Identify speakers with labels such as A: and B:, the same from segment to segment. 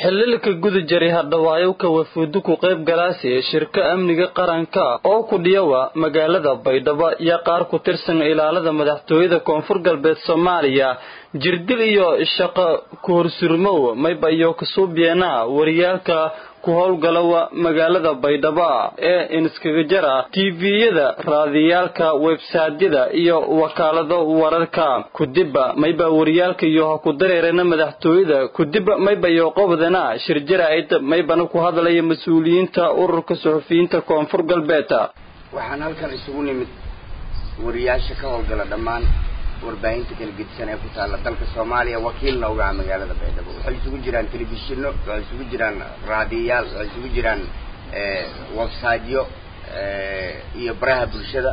A: xililka guda jaray hadhawaayo ka wafuudu ku qayb galaasi shirka amniga qaranka oo ku dhiyawa magaalada baydhabo iyo qaar ku tirsan ilaalada madaxtooyada koonfur galbeed soomaaliya jirdil iyo shaqo ku horsurmow mayba iyo kasuubiyeena wariyaalka ku howlgalawa magaalada baydhabo ee inskaga jara tviyada raadiyaalka websaadyada iyo wakaalado wararka kudiba mayba wariyaalka iyo ha ku dareerana madaxtooyada kudiba mayba iyo qobdana shir jaraa'id maybana ku hadlaya mas-uuliyiinta ururka suxufiyiinta koonfur galbeed
B: waxaan halkan isugu nimid wariyaasha ka howlgala dhammaan warbaahinta kala gedisan ee ku taalla dalka soomaaliya wakiilna uga ah magaalada baydhabo waxay isugu jiraan telefishino waxay isugu jiraan raadiyayaal waxay isugu jiraan websiteyo iyo baraha bulshada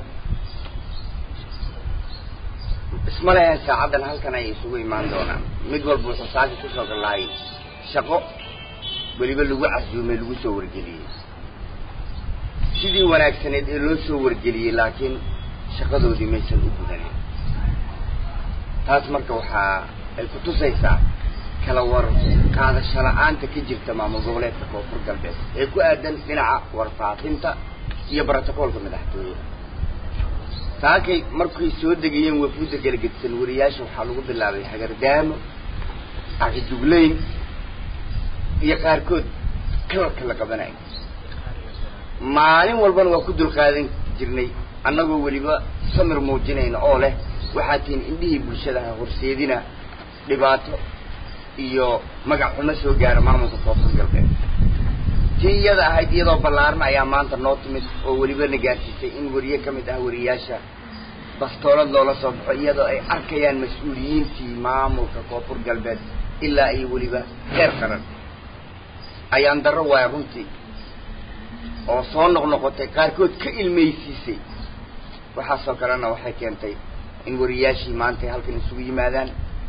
B: isma lehen saacaddan halkan ay isugu imaan doonaan mid walba wuxuu saaka kusoo gallahay shaqo weliba lagu casuumay lagu soo wargeliyey sidii wanaagsaneed ee loo soo wargeliyey laakiin shaqadoodii maysan u gudanin taas marka waxaa ay ku tusaysaa kala war qaadasho la-aanta ka jirta maamul goboleedka koonfur galbeed ee ku aadan dhinaca warfaafinta iyo brotocoolka madaxtooyada saakay markay soo degayeen wafuudda kala gedisan wariyaasha waxaa lagu bilaabay hagardaamo akidugleyn iyo qaarkood kalarka la qabanayo maalin walbana waa ku dulqaadan jirnay annagoo weliba samir muujinayna oo leh waxaa tihin indhihii bulshadaha horseedina dhibaato iyo magac xumo soo gaara maamulka koonfur galbeed tii iyada ahayd iyadoo ballaaran ayaa maanta noo timid oo weliba na gaarsiisay in wariye ka mid ah wariyaasha bastoolad loola soo baxo iyadoo ay arkayaan mas-uuliyiintii maamulka koonfur galbeed ilaa iyo weliba heer qaran ayaan darro waaya runtii oo soo noqnoqotay qaarkood ka ilmaysiisay waxaasoo kalena waxay keentay in wariyaashii maantay halkan isugu yimaadaan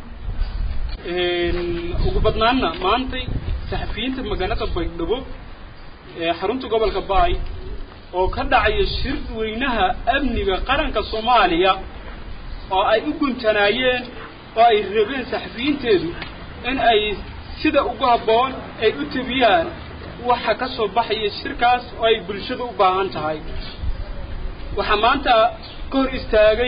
C: ugu badnaanna maantay saxafiyiinta magaalada baydhabo ee xarunta gobolka baay oo ka dhacaya shir weynaha amniga qaranka soomaaliya oo ay u guntanaayeen oo ay rabeen saxafiyiinteedu in ay sida ugu habboon ay u tebiyaan waxa ka soo baxaya shirkaas oo ay bulshada u baahan tahay waxaa maanta ka hor istaagay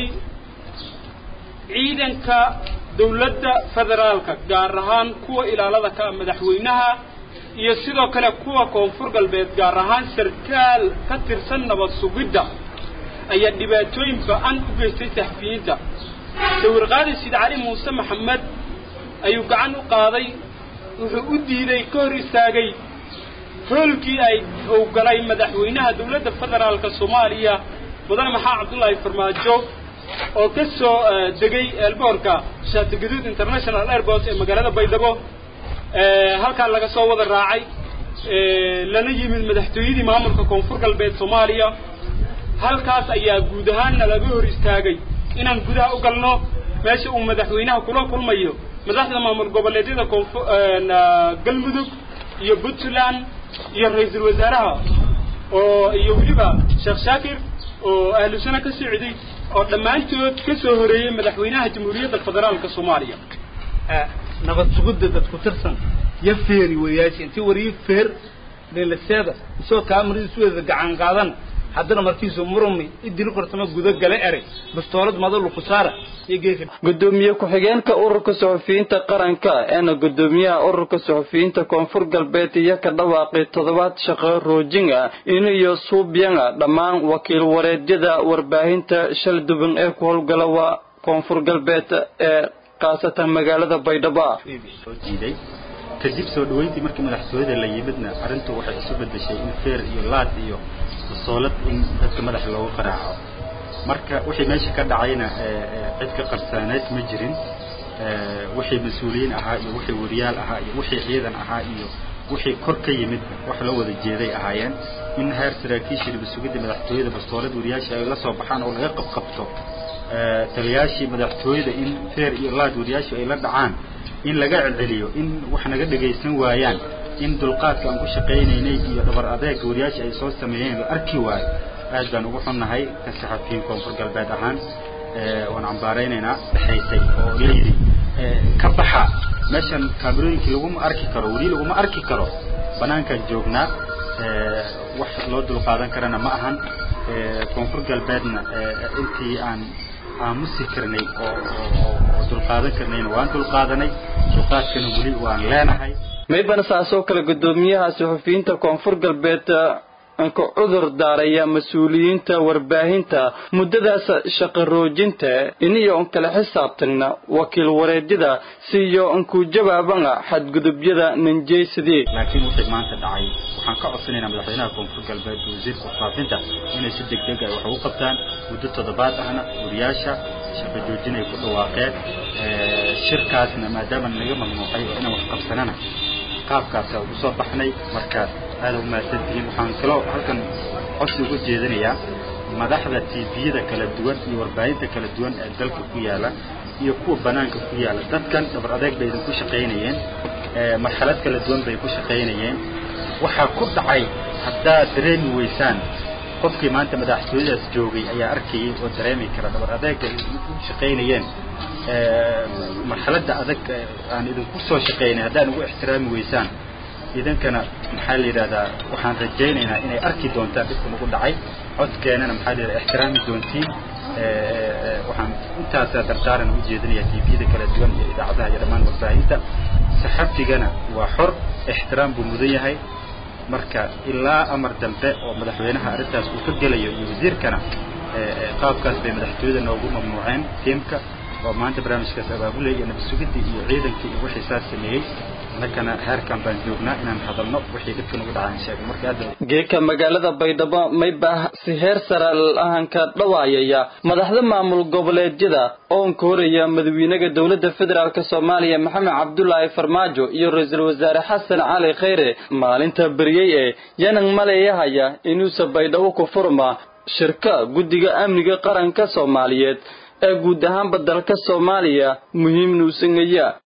C: ciidanka dawladda federaalka gaar ahaan kuwa ilaalada ka madaxweynaha iyo sidoo kale kuwa koonfur galbeed gaar ahaan sarkaal ka tirsan nabad sugidda ayaa dhibaatooyin ba-an u geystay saxafiyiinta sawirqaadi sid cali muuse maxamed ayuu gacan u qaaday wuxuu u diiday ka hor istaagay hoolkii ay uu galay madaxweynaha dawladda federaalka soomaaliya mudane maxaa cabdullaahi farmaajo oo ka soo degay eelboorka shaatigaduud international airport ee magaalada baydhabo halkaa laga soo wada raacay lana yimid madaxtooyadii maamulka koonfur galbeed soomaaliya halkaas ayaa guud ahaanna laga hor istaagay inaan gudaha u galno meesha uu madaxweynaha kula kulmayo madaxda maamul goboleedyada koonfu galmudug iyo puntland iyo ra-iisul wasaaraha oo iyo weliba sheekh shaakir oo ahlu sano ka socday oo dhammaantood ka soo horeeyey madaxweynaha jamhuuriyadda federaalka soomaaliya
D: nabad sugidda dad ku tirsan ya feeri weeyaashi intii wariyo feer leelaseeda isoo kaamaridiisu wada gacan qaadan haddana markiisu murumi idil qortama guda gala eray bastoolad madalu ku saara iyo geefi
A: gudoomiye ku-xigeenka ururka suxufiyiinta qaranka eena gudoomiyaha ururka suxufiyiinta koonfur galbeed iyo ka dhawaaqay toddobaad shaqo roojin ah in iyo suubyanga dhammaan wakiil wareedyada warbaahinta shal duban ee ku howlgala waa koonfur galbeed ee khaasatan magaalada baydhabo
E: soo jiiday kadib soo dhaweyntii markii madaxtooyada la yimidna arrintu waxay isu bedeshay in feer iyo laad iyo basoolad in dadka madaxa loogu qaraaco marka wixii meesha ka dhacayna cid ka qarsaaneed ma jirin wixii mas-uuliyiin ahaa iyo wixii wariyaal ahaa iyo wixii ciidan ahaa iyo wixii kor ka yimid wax loo wada jeeday ahaayeen in heer saraakiishii sugidda madaxtooyada bastoolad wariyaasha ay la soo baxaan oo laga qabqabto taliyaashii madaxtooyada in feer iyo laad wariyaashu ay la dhacaan in laga celceliyo in wax naga dhagaysan waayaan in dulqaadka aan ku shaqaynaynay iyo dhabar adeega wariyaasha ay soo sameeyeen la arki waayo aad baan ugu xunnahay ka saxafiyiin koonfur galbeed ahaan waan cambaaraynaynaa dhexaysay oo layidhi ka baxa meeshan kaamirooyinkii laguma arki karo weli laguma arki karo banaankaan joognaa wax loo dulqaadan karana ma ahan koonfur galbeedna intii aan aamusi karnay oo oo dulqaadan karnayna waan dulqaadanay dulqaadkana weli waan leenahay
A: maybana saasoo kale guddoomiyaha suxufiyiinta koonfur galbeed ka cudur daaraya mas-uuliyiinta warbaahinta muddadaas shaqo roojinta iniyo on kala xisaabtagna wakiil wareedyada siiyo onkuu jawaabana xadgudubyada nanjeysadii
E: laakiin wixii maanta dhacay waxaan ka codsanaynaa madaxweynaha koonfur galbeed iyo wasiirka warfaafinta inay si deg deg ah wax ugu qabtaan muddo toddobaad ahna wariyaasha shaqo joojin ay ku dhawaaqeen shirkaasna maadaama naga mamnuucay oo inaan wax qabsanana qaabkaasa ugu soo baxnay marka aada umahadsantihiin waxaan kaloo halkan codsi uga jeedinayaa madaxda tviyada kala duwan iyo warbaahinta kala duwan ee dalka ku yaala iyo kuwa banaanka ku yaala dadkan dhabar adeeg bay idinku shaqaynayeen marxalad kala duwan bay ku shaqaynayeen waxaa ku dhacay haddaad dareemi weysaan qofkii maanta madaxtooyadaas joogay ayaa arkayay oo dareemi kara dhabar adeega ay u shaqaynayeen marxaladda adag aan idinku soo shaqaynay haddaan ugu ixtiraami weysaan idankana maxaa la yidhahdaa waxaan rajaynaynaa inay arki doontaan dhibka nagu dhacay codkeenana maxaa la yidhahdaa ixtiraami doontiin waxaan intaasaa dardaaran u jeedinaya tviyada kala duwan iyo idaacadaha iyo dhammaan warbaahinta saxafigana waa xor ixtiraam buu mudan yahay marka ilaa amar dambe oo madaxweynaha arrintaas uu ka gelayo iyo wasiirkana qaabkaas bay madaxtooyada noogu mamnuuceen tiimka oo maanta barnaamijkaas abaabulaya iyo nabasugidii iyo ciidankii iyo wixii saas sameeyey annagana heerkan baan joognaa inaan hadalno wixii dhibka nagu dhacaan sheego marka aad
A: geeka magaalada baydhabo maybah si heer sare ahanka dhawaayaya madaxda maamul goboleedyada oonka horaya madaxweynaha dowladda federaalk soomaaliya maxamed cabdulaahi farmaajo iyo ra-iisul wasaare xasan cali khayre maalinta beriyey ee yanan maleeyahaya inuusa baydhabo ku furma shirka guddiga amniga qaranka soomaaliyeed ee guud ahaanba dalka soomaaliya muhiim nuusangaya